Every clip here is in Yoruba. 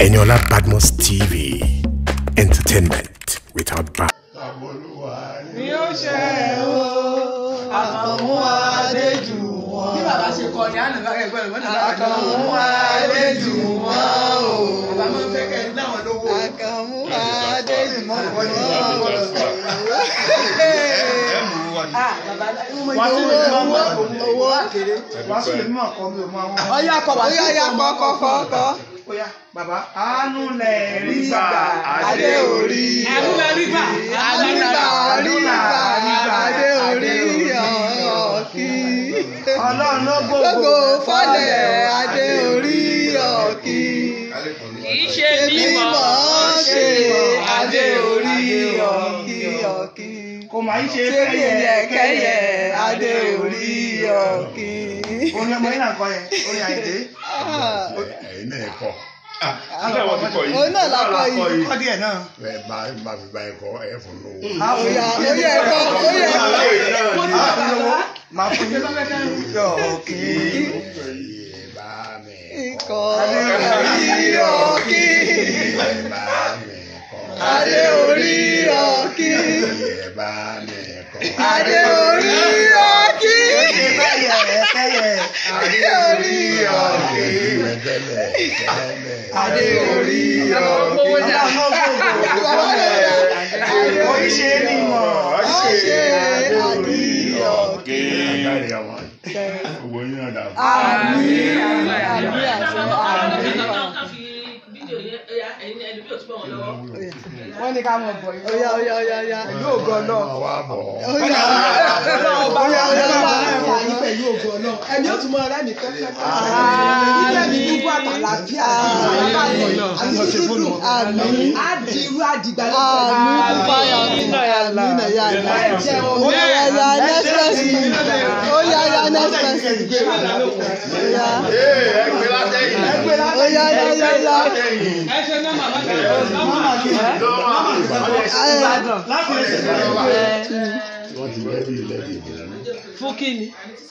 Eniola Badmus TV. Entertainment without bounds. ni ó ṣe o àkànmú adéjù wọn. bí bàbá ṣe kọ ní àná lára ẹgbẹ́ rẹ̀ wọ́n náà àkànmú adéjù wọn o. bàbá máa ń fẹ́ kẹ́ ẹ dáwọn lówó. àkànmú adéjù wọn o. Ah, bàbá mo wá sí owó lè owó mọ̀ owó àkèrè. wá sí lè mọ̀ kọ́ mi ò mọ àwọn. ọyá kọ wá sí Ọya, ya, ọmọ kọ, kọ, kọ, kọ. Ọya, bàbá àánú lẹ̀ rí gbà Adé adé orí. Àánú lẹ̀ rí gbà. àánú lẹ̀ rí gbà adé orí ọ̀kí. ọlọ́run ló gbogbo fọ́lẹ̀ adé orí ọ̀kí. kìí ṣe mímọ́ ṣe adé orí ọ̀kí ọ̀kí. kò máa ń ṣe kẹ́yẹ kẹ́yẹ adé orí ọ̀kí. orin ọmọ yìí náà kọ yẹn orin àìdé. ẹ̀yin náà kọ́ òun náà la kọ yìí. kọ́ díẹ̀ náà. ẹ bá bá fi bá ẹ kọ́ ẹ fún lówó. Oya oya ẹ̀kọ́ oya ẹ̀kọ́. Mo ti bàbá bàbá. Máa fún yín. Yọ̀ọ̀kì. Iye bá mi Ikọ̀ orí ọ̀kì. Iye bá mi kọ́. Adé orí ọ̀kì. Iye bá mi kọ́. Adé orí ọ̀kì. Adé orí ọ̀kì. Tẹ́lẹ̀ tẹ́lẹ̀. Adé orí ọ̀kì. Oríṣi ni mọ̀. Ọ̀ṣẹ́ adé orí ọ̀kì. Kárí ọmọ owó yín náà dà fún. Àmín. Àmín àṣẹ àmín. wọ́n ní ká mọ̀ bọ̀ yìí. Oya oya oya oya. Pẹ̀lú ògo náà. Ọmọ wa bọ̀. Oya Ọlọ́run bá oya wà oya lọ́wọ́ oya. ẹ̀fọ́ yín pẹ̀lú ògo Ọlọ́run. Ẹni ó tún mọ ọ̀rẹ́ mi pẹ́pẹ́. Ilé mi dúpọ̀ àtàlàfíà. Àti dúdú. Àmín. Á di irú àdìgbà Àmín fáyà kún àmín ẹ̀yà ìlà. Oya oya next person. Oya oya next person. Oya Ee ẹ gbé látẹ̀yìn. oya oya oya oya. Ẹ ṣe ní màmá ṣe Wọ́n ti rẹ́dí lẹ́dí ìgbìmọ̀ fún kíni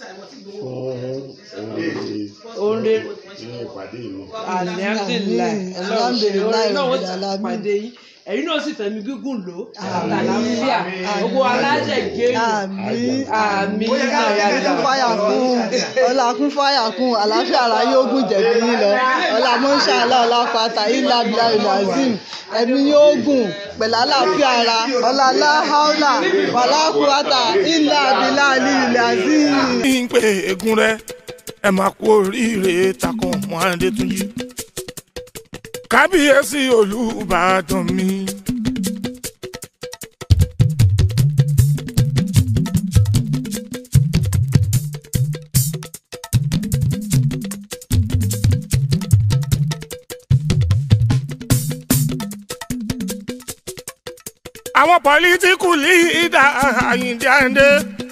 fún oore ilé ìpàdé ìlú. alihamdulilayi Alhamdulilayi, ọlọ́run náà wọ́n alamin. ti pàdé yín ẹ̀yin náà sì fẹ̀mí gígùn lò àlàáfíà gbogbo aláṣẹ gẹ́rù Àmín. àmì Kún fáyà kún. Ọlá kún fáyà kún. Àlàáfíà ara yóò gùn jẹ̀bi yín lọ. Ọlá mọ́ṣá ọlá ọlá pátá ilá bílá ìlàzim. Ẹ̀mí yóò gùn pẹ̀lú àlàáfíà ara. Ọlá láháúlà wàlá kúrátà ilá bílá ìlàzim. ń pè egun rẹ ẹ máa kú oríire takùn mọ́ adétúnjì kábíyèsí olùbàdàn mi. àwọn pọlítíkù lídà àyíǹde àyíǹde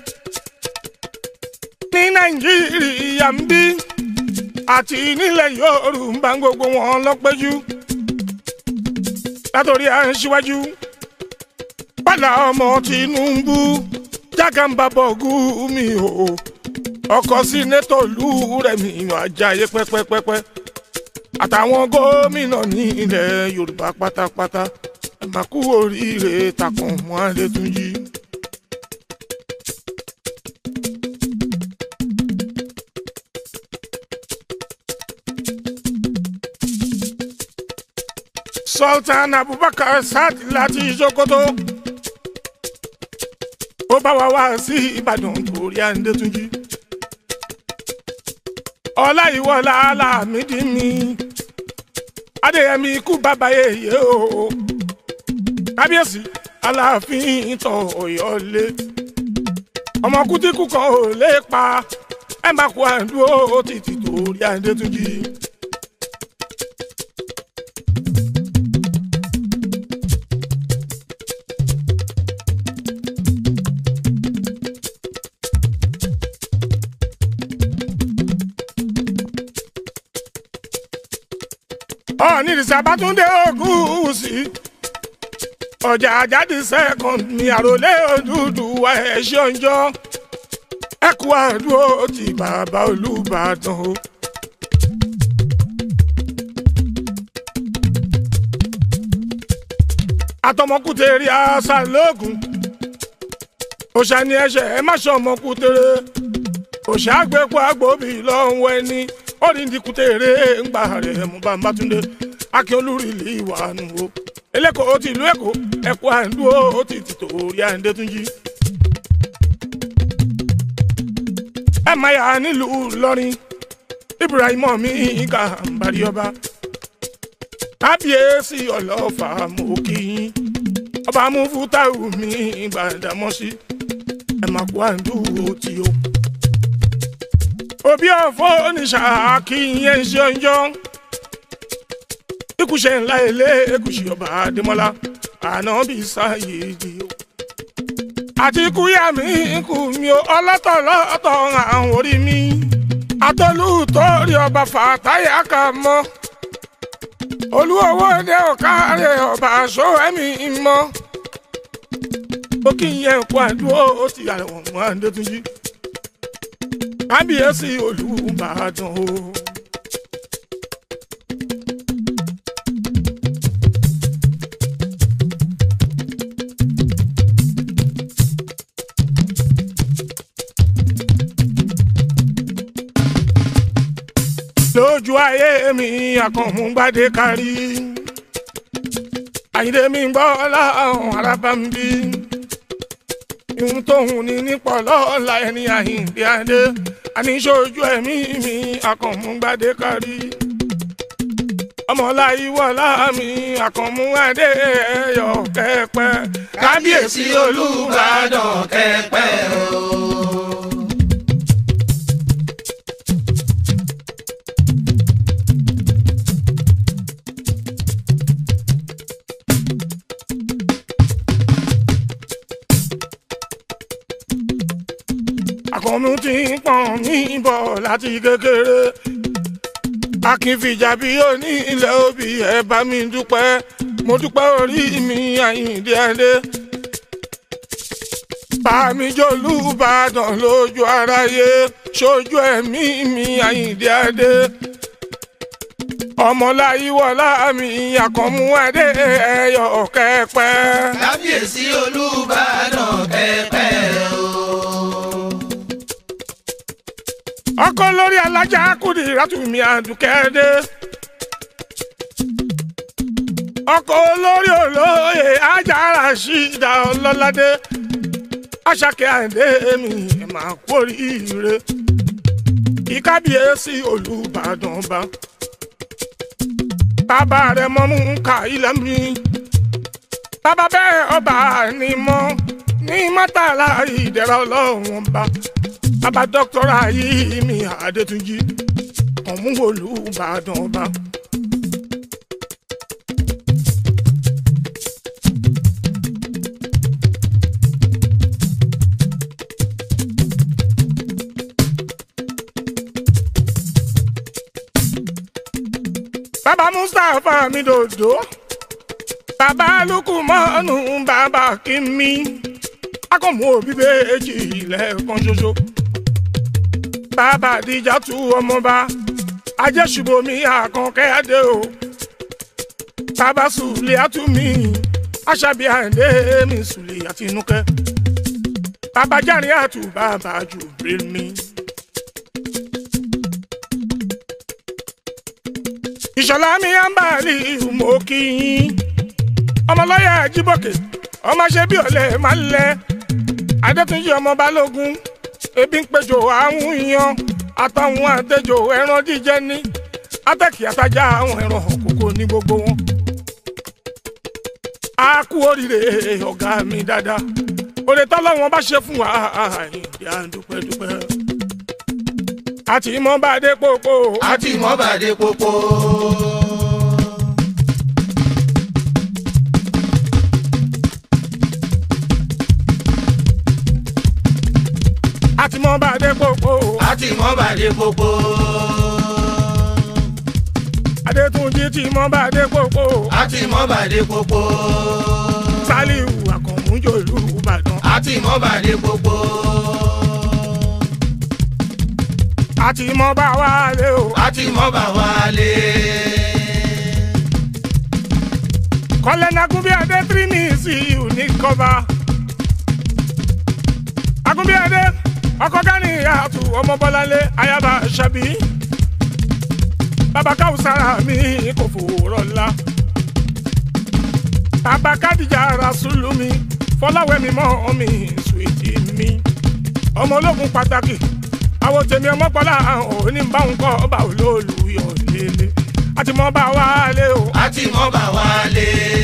ní nàìjíríà ń bí àti nílẹ̀ yorùbá gbogbo wọn lọ́pẹ́jú látòrí à ń ṣíwájú padà ọmọ tinubu jákàmbábọ̀ gúmi o ọkọ̀ sínétọ̀ lù rẹ̀ mi àjàyè pẹ́pẹ́pẹ́pẹ́ àtàwọn gómìnà ní ilẹ̀ yorùbá pátápátá ẹ máa kú oríire takùn mọ́ adétúnjì. sultan abubakar sadi láti sokoto ó bá wa wá sí ìbàdàn torí àǹdẹ́túnjì ọláyíwọlá alámídì mi adéyẹmí ikú bàbá yèyé o kábíyèsí aláàfin ìtàn ọ̀yọ́lé ọmọ kútíkù kan ò lè pa ẹ má kó àdúró títí torí àǹdẹ́túnjì. ọ̀ọ́nì ìsàbátúndé ògùn sí ọjà àjáde second ní àròlé òdúdú wa ẹ̀ṣẹ̀ ọjọ́ ẹ̀kú àdúró ti bàbá olùbàdàn o. àtọmọkùtèrè àṣà lóògùn òṣà ni ẹṣẹ ẹ má ṣe ọmọkùtèrè òṣà àgbẹ̀kọ àgbòbí lọ́wọ́ ẹni onídìkùtèrè ńgbà rẹ̀ mú bàbátúndé akínolúrìlì ìwà nù o eléko ti ìlú èkó ẹkọ àǹdúró ó ti tìtò orí àǹdé tún jí. ẹ máa yà nílùú Ìlọrin Ibrahim mi ìka àǹbárí ọba kábíyèsí ọlọ́fà mú kí yín ọba mú fútáwù mi Gbàdámọ́sí ẹ máa kó àǹdúró tí o. òbí ọ̀fọ́ oníṣà kí yẹn ṣe ọjọ́ ikúṣe ńlá ilé ekúṣe ọba adémọlá ànábì sáyéèdì o. àti kúyà mi kù mí o ọlọ́tọ̀lọ́tọ̀ àwọn orí mi atọ́lù torí ọba fàtáyà kà mọ́ olúwowó dé ọ̀kárẹ̀ ọba aṣọ ẹ̀mí mọ́ ó kí yẹn kó àdúró ó ti àrẹ̀wọ̀n mọ́ àdétúnjì kábíyèsí olùbàdàn o. lójú ayé mi àkànmú gbadé kárí àyìnlé mi gbọ́ láwọn arábàmbí ihun tóun ní nípọ̀ lọ́la ẹni àyìnlé adé àníṣojú ẹ̀mí mi àkànmú gbadé kárí ọmọláyé wọlá mi àkànmú adé ẹyọ kẹpẹ kábíyèsí olùbàdàn kẹpẹ o. àkànmú ti ń pọ̀n mí bọ̀ láti kékeré akínfìjà bí òní ilẹ̀ òbí ẹ̀ bá mi dúpẹ́ mo dúpẹ́ orí mi àyíǹde adé bàmí jolúbàdàn lójú aráyé sójú ẹ̀mí mi àyíǹde adé ọmọláyíwọlá mi àkànmú adé ẹyọ kẹpẹ. kábíyèsí olùbàdàn kẹpẹ o. ọkọ lórí alájà kùdì rátùmí àdùkẹ́dé ọkọ olórí olóye ajára ṣídà ọlọ́ládé aṣàkẹ́ àìdé mi ẹ̀ máa kú oríire ìkábíyèsí olùbàdàn bá bàbá rẹ̀ mọ́ mú ká ilẹ̀ mi bàbá bẹ́ẹ̀ ọba ni mọ́ ní mọ́tàlá ìdẹ̀rọ̀ ọlọ́run bá bàbá dọ́kítọ́rà yìí mi àdètúnjì ọ̀múwòlú ìbàdàn ọba. bàbá mustapha mi dòdò bàbá lukumanu bàbá kìmí akọ̀mú òbí méjì lẹ́ẹ̀kan ṣoṣo bàbá àdìjà tú ọmọba ajẹ́sùbomi àkànkẹ́ adé o bàbá sùlẹ̀ àtúmí aṣàbí àǹdé mi sùlẹ̀ àtinúkẹ́ bàbá járe àtú bàbá jù bẹ́ẹ̀ mi. ìṣọ̀lá mi á ń bà ní ìmọ̀ kí yín ọmọlọ́yà jíbọ̀kẹ́ ọmọ ṣe bí ọ̀lẹ́ máa ń lẹ adétúnjì ọmọ balógun ebi ń péjọ àwọn yan àtàwọn àtẹjọ ẹran jíjẹ ní atẹ́kì àtajà àwọn ẹran òkòkò ní gbogbo wọn. a kú oríire ọ̀gá mi dáadáa òde tọ́lọ́wọ́n bá ṣe fún wa ìdí à ń dúpẹ́ dúpẹ́. àti mọ́ bá dé pópó. àti mọ́bàdé pópó. àti mọ́ bá dé pópó. àti mọ́bàdé pópó. adétúnjì tí mọ́ bá dé pópó. àti mọ́bàdé pópó. sálíù àkànmújòlú ìbàdàn. àti mọ́bàdé pópó. àti mọ́ bá wálé o. àti mọ́bà wálé. kọ́lẹ́nà agúnbíadé tírímìsì ní kọ́ba agúnbíadé ọkọ̀ gani àtù ọmọ bọ́láńlé ayaba ṣàbí bàbá káwùsára mi kò fòrọ̀ ńlá bàbá kádìjà rasulumi fọláwẹ́mi mọ́ mi sùwìtì mi ọmọ ológun pàtàkì àwọn tèmi ọmọpọlá òní bá ń kọ́ ọba olóòlù yọ lélẹ̀ àti mọ́ bá wà lé o àti mọ́ bà wálé.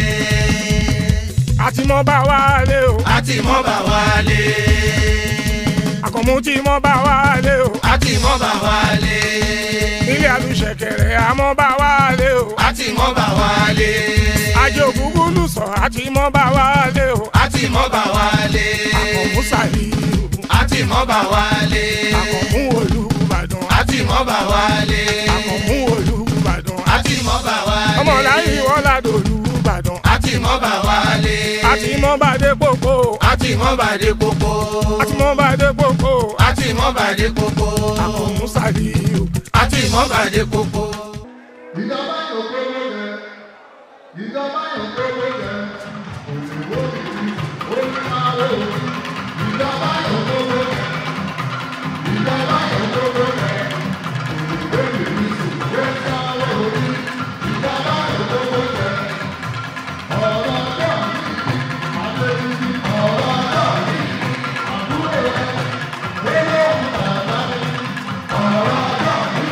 àti mọ́ bá wà lé o àti mọ́ bà wálé. àkànmú tí mọ́ bá wà lé o àti mọ́ bà wálé. ilé àlùṣẹ̀kẹ̀rẹ̀ àmọ́ bá wà lé o àti mọ́ bà wálé. àjò ògúngún lùsọ àti mọ́ bá wà lé o àti mọ́ bà wálé. àkànmú sàlíù àti mọ́ bà wálé. àkànmú olùbàdàn àti mọ́ bà wálé. àkànmú olùbàdàn àti mọ́ bà wálé. ọmọ láyé wọ́ládò olùbàdàn àti mọ́ bà wálé. àti mọ́ bá dé pópó àti mọ́ bà dé pópó. àti mọ́ bá dé pópó àti mọ́ bà dé pópó. àkànmú sàlíù àti mọ́ bà dé pópó. ìjọba yóò gbówó jẹ ìjọba yóò gbówó jẹ òyìnbó yìí ó ní máa wò ó ìjọba yóò gbówó jẹ ìjọba yóò gbówó jẹ òyìnbó yìí ó ní máa wò ó ìjọba yóò gbówó jẹ ọ̀rọ̀ ọjọ́ mi àtẹ̀yìn ọ̀rọ̀ ọjọ́ mi àbúrò rẹ̀ olóhùn bàbá mi ọ̀rọ̀ ọjọ́ mi.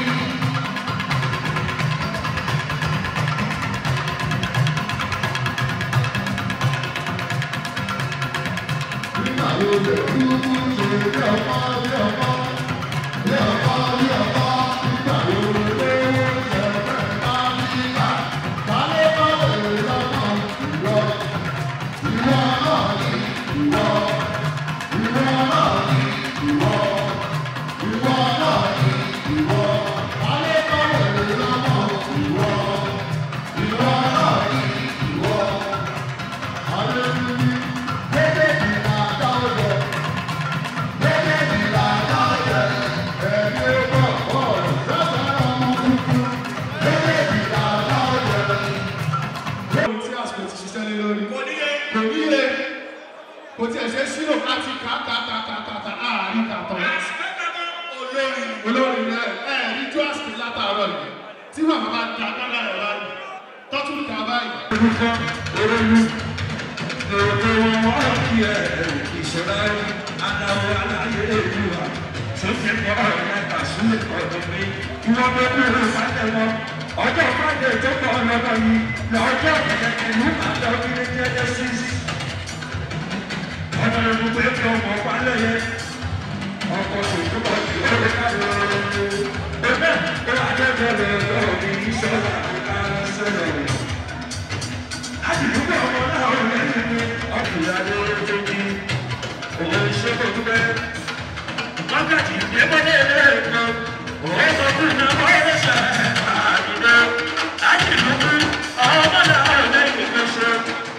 ohun tí àsìkò ti ṣiṣẹ́ lé lórí. kò níye. kò níye. kò tiẹ̀ ṣe sírò láti kà á tàtàtàtàtà àárín tàtọ̀. olórí. olórí rẹ ẹ rí tó àsìkò látàárọ̀ yìí tí màmá bá da dáná rẹ̀ báyìí tọ́tún ta báyìí. orúkọ olóyún èrò wọn kí ẹ ìṣẹ̀lẹ̀ adáwọ̀ aláyé èdùwà sókè kọ́ ọ̀rọ̀ mẹ́ta sílẹ̀ ọ̀dọ̀ mi kí wọ́n bẹ kú ìlú ìpàdé wọn ọjọ́ friday tó kọ́ ọlọ́dọ̀ yìí lọ́jọ́ kẹ̀kẹ́ ní àjọ kiri genesis ọ̀dọ̀ ìlú pé kí ọmọ palẹ̀ yẹ ọkọ̀ tó bọ̀ sí ọ̀rẹ́ káyọ̀ ẹgbẹ́ tó adébẹ̀rẹ̀ lọ́ọ̀ mi ìṣọ̀lá àkàrà àdìgbò ọmọ náà ò lẹ́yìn ní ọkùnrin adéwọ́lé ní òun ṣe kò dúpẹ́. wákàtí ìdébọ́lé ilé ẹ̀kọ́ òun sọ fún iná wọ́n ṣe àdìgbò àdìgbò ọmọ náà ò lẹ́yìn ní ṣe.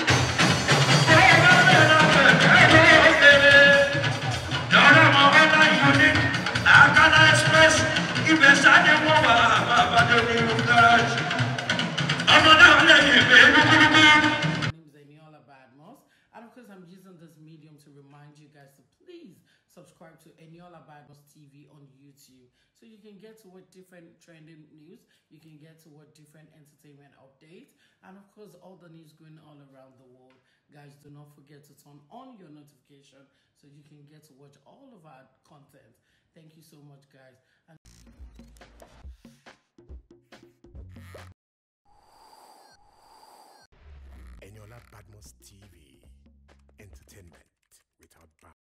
Ibẹ̀ sáde wọ́n wà àbábádé ní gáràjì. Ọmọ náà lẹ́yìn ìgbé gbogbo. My name is Eniola Badmos, and of course, I'm using this medium to remind you guys to please subscribe to Eniola Badmos TV on YouTube so you can get to what different trending news, you can get to what different entertainment updates, and of course, all the news going all around the world. Guys, do not forget to turn on your notification so you can get to watch all of our content. Thank you so much, guys. And Eniola Badmos TV. Entertainment